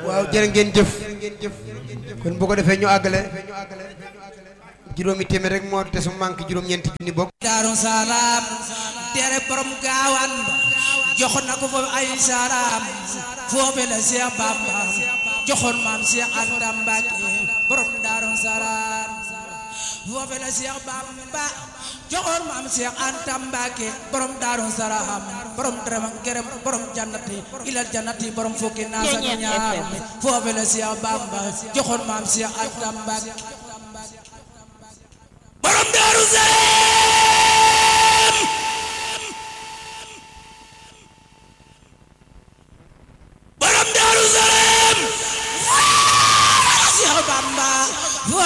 waaw jërë ngeen jëf kon bu ko defee ñu àggale juróomi téeméer rek moo te su manqué juróom-ñeenti junni bokk daaru salaam tere borom gaawaan joxoon na ko foofu ay salaam foofe la Seex Bamba joxoon maam Seex Anta Mbàkke borom daaru salaam foofe la Seex Bamba joxoon maam Seex Anta Mbàkke borom daaru salaam borom dërëm ak gërëm borom jannati ilal jannati borom fukki naas ak ñaar foofe la Seex Bamba joxoon maam Seex Anta Mbàkke borom daaru salaam